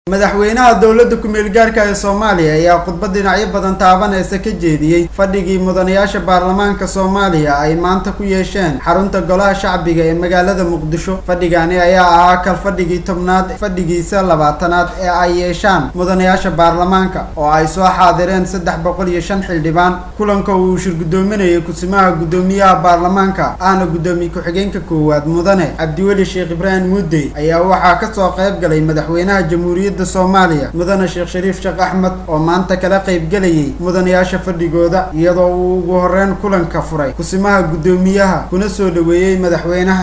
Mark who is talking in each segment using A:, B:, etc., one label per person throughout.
A: madaxweynaha dowladda ku-meel gaarka ee soomaaliya ayaa khudbad dhinacyo badan taabanaysa ka jeediyey fadhigii mudanayaasha baarlamaanka soomaaliya ay maanta ku yeesheen xarunta golaha shacbiga ee magaalada muqdisho fadhigani ayaa ahaa kal fadhigii tobnaad fadhigiisa labaatanaad ee ay yeeshaan mudanayaasha baarlamaanka oo ay soo xaadireen saddex boqol iyo shan xildhibaan kulanka uu shir guddoominayay kusimaha guddoomiyaha baarlamaanka ahna guddoomiye ku-xigeenka koowaad mudane cabdiweli sheekh ibraahim muudey ayaa waxaa kasoo qayb galay madaxweynaha jamhuuriyadda soomaaliya mudane sheekh shariif sheekh axmed oo maanta kala qaybgelayay mudanayaasha fadhigooda iyadoo uu ugu horeyn kulanka furay kusimaha guddoomiyaha kuna soo dhaweeyey madaxweynaha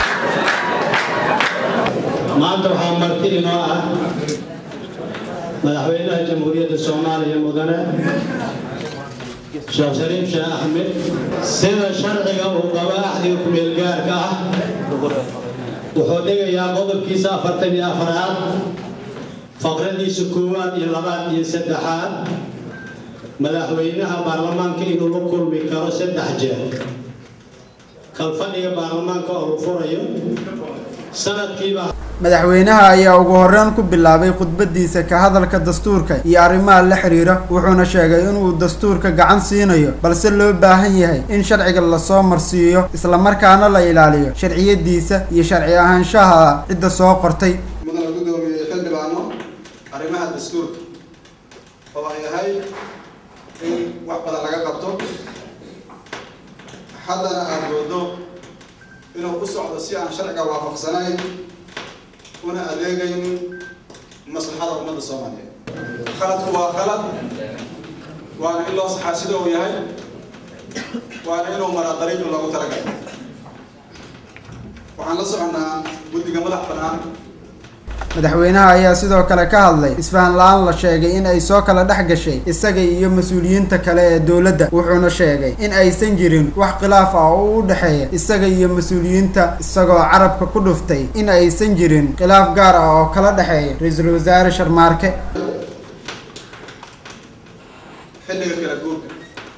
B: maanta waxaa marti inoo ah madaxweynaha jamhuuriyadda soomaaliya mudane sheekh shariif sheekh axmed sida sharciga uu qabo axdiga ku-meelgaarka ah wuxuu dhigayaa qodobkiisa afartan iyo afaraad faqradiisa koowaad iyo labaad iyo saddexaad madaxweynaha baarlamaanka inuu la kulmi karo saddex jeer kalfadhiga baarlamaanka oo la furayo sanadkiiba
A: madaxweynaha ayaa ugu horeyn ku bilaabay khudbadiisa ka hadalka dastuurka iyo arrimaha la xiriira wuxuuna sheegay inuu dastuurka gacan siinayo balse loo baahan yahay in sharciga lasoo marsiiyo islamarkaana la ilaaliyo sharciyadiisa iyo sharci ahaanshaha cidda soo qortay
C: mudana guddoomiye xildhibaano arrimaha dastuurka oo ay ahayd in wax badan laga qabto haddana aada moodo inuu u socdo si aan sharciga waafaqsanayn una adeegayn maslaxada ummadda soomaaliyeed khaladku waa khalad waana in loo saxaa sida uu yahay waana inuu maraa dariiqi loogu talagalay waxaan la soconnaa guddiga madax bannaan
A: madaxweynaha ayaa sidoo kale ka hadlay isfahan la-aan la sheegay in ay soo kala dhex gashay isaga iyo mas-uuliyiinta kale ee dowladda wuxuuna sheegay in aysan jirin wax khilaaf ah oo u dhexeeya isaga iyo mas-uuliyiinta isagoo carabka ku dhuftay in aysan jirin khilaaf gaar ah oo kala dhexeeya ra-iisul wasaare sharmaarke
C: xilliga kala guurka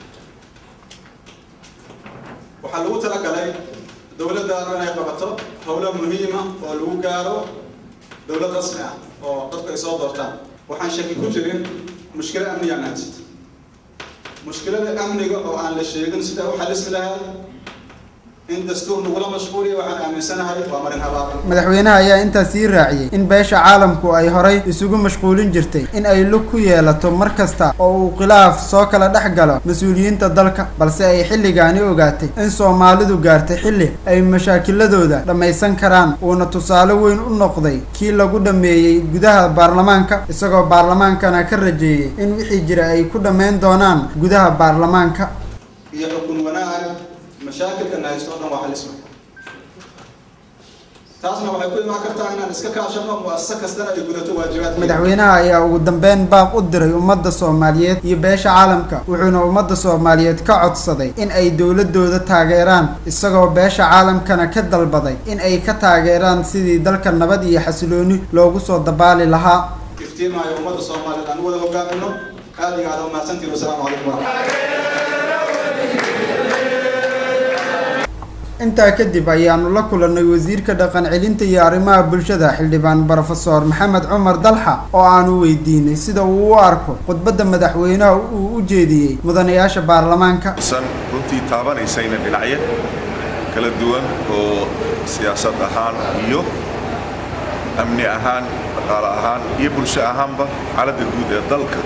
C: waxaa lagu talagalay dowladdaanu inay qabato howlo muhiima oo lagu gaaro dowlad rasmi ah oo dadku ay soo doortaan waxaan shaki ku jirin mushkilo amniyaan haysata mushkilada amniga oo aan la sheegin sida u xalismi lahaa in dastuur nagula mashquuliya waxaan aaminsanahay waa marin habaar
A: madaxweynaha ayaa intaas sii raaciyey in beesha caalamku ay horay isugu mashquulin jirtay in ay lug ku yeelato mar kasta oo uu khilaaf soo kala dhex galo mas-uuliyiinta dalka balse ay xilligaani ogaatay in soomaalidu gaartay xilli ay mashaakiladooda dhammaysan karaan uuna tusaale weyn u noqday kii lagu dhammeeyey gudaha baarlamaanka isagoo baarlamaankana ka rajeeyey in wixii jira ay ku dhammayn doonaan gudaha baarlamaanka
C: iyo xukun wanaag mashaakilkan haysto o dhan waa xalisma taasna waxay ku imaan kartaa inaan iska kaashano muasasa kastana ay gudato waajibaadka
A: madaxweynaha ayaa ugu dambeyn baaq u diray ummadda soomaaliyeed iyo beesha caalamka wuxuuna ummadda soomaaliyeed ka codsaday in ay dowladooda taageeraan isagoo beesha caalamkana ka dalbaday in ay ka taageeraan sidii dalka nabad iyo xasilooni loogu soo dabaali lahaa
C: iftiimaayo ummadda soomaaliyeed aan u wada hogaamino aada iyo aada umahadsantiin wasalaamu calaykum waraxmat
A: intaa kadib ayaanu la kulannay wasiirka dhaqan celinta iyo arrimaha bulshada xildhibaan brofesor maxamed cumar dalxa oo aanu weydiinay sida uu u arko khudbadda madaxweynaha uu u jeediyey mudanayaasha baarlamaanka
D: san runtii taabanaysayna dhinacyo kala duwan oo siyaasad ahaan iyo amni ahaan dhaqaale ahaan iyo bulsho ahaanba xaaladda guud ee dalka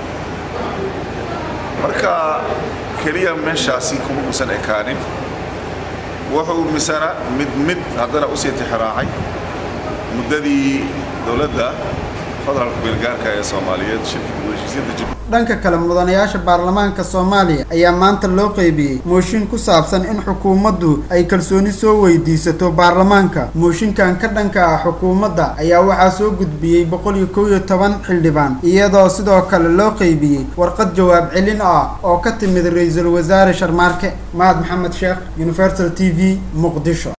D: marka keliya meeshaasi kuma uusan ekaanin wuxuu misana mid mid haddana usii tixraacay muddadii dowladda federaalka beelgaarka ee soomaaliyeed shirkii heshiisyada jib
A: dhanka kale mudanayaasha baarlamaanka soomaaliya ayaa maanta loo qeybiyey mooshin ku saabsan in xukuumaddu ay kalsooni soo weydiisato baarlamaanka mooshinkan ka dhanka ah xukuumadda ayaa waxaa soo gudbiyey boqol iyo kow iyo toban xildhibaan iyadoo sidoo kale loo qeybiyey warqad jawaab celin ah oo ka timid ra-iisul wasaare sharmaarke mahad maxamed sheekh universal t v muqdisho